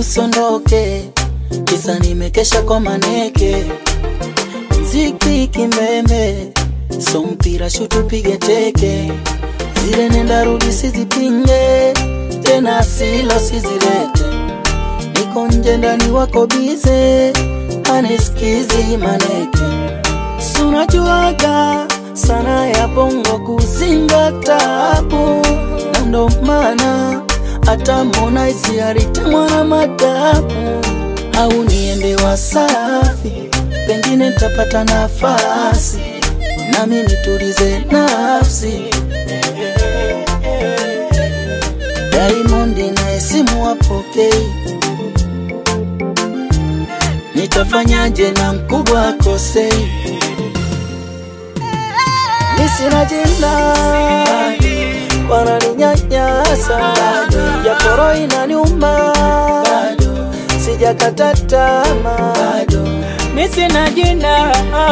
usondoke, kisa nimekesha kwa maneke, mziki kimbembe, so mpira shutu pige teke, zile nenda rudi sizipinge, tena silo sizilete, niko nje ndani wako bize, anesikizi maneke, sunajuaga sana ya bongo kuzinga tabu, na ndo maana hata Harmonize alitemwa na madabu, au niende Wasafi, pengine nitapata nafasi nami nitulize nafsi. Diamond naye simu wapokei, nitafanyaje na mkubwa akosei? Mi sina jina wananinyanyasa, japo roho inaniuma, sijakata tamaa, Mi sina jina,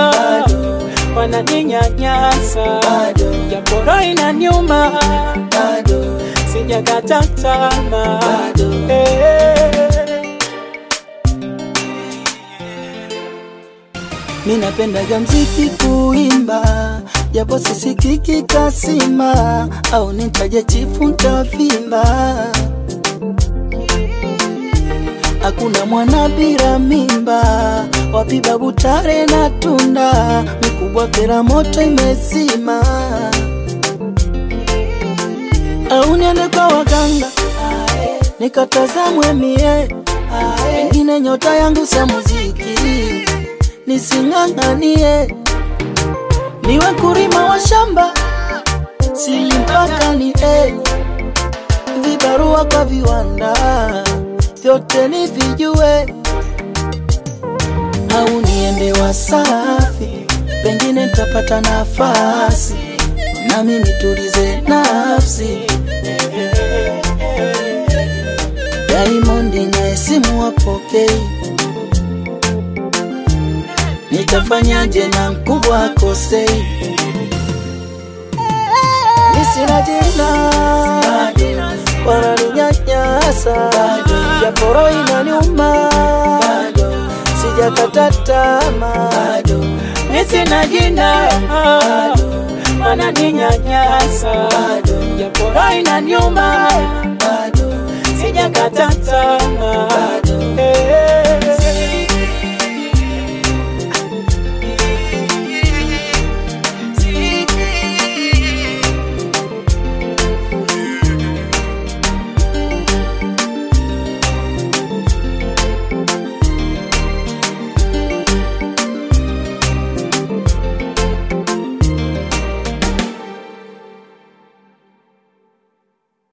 wananinyanyasa, japo roho inaniuma, sijakata tamaa. Eh. mi napendaga mziki kuimba, japo sisikiki kasima, au nitaje chifu ntavimba. Hakuna mwana bila mimba, wapi babu tare na tunda, mikubwa pera moto imezima, au niende kwa waganga nikatazamwe mie, pengine nyota yangu sia muziki nising'ang'anie, niwe kurima wa shamba sili mpaka ni eh, vibarua kwa viwanda vyote ni vijue, au niende Wasafi, pengine nitapata nafasi nami nitulize nafsi. Diamond naye simu wapokei, nitafanyaje na mkubwa akosei? Mi sina jina, wananinyanyasa, japo roho inaniuma, sijakata tamaa, Mi sina jina, wananinyanyasa, japo roho inaniuma, sijakata tamaa. Eh.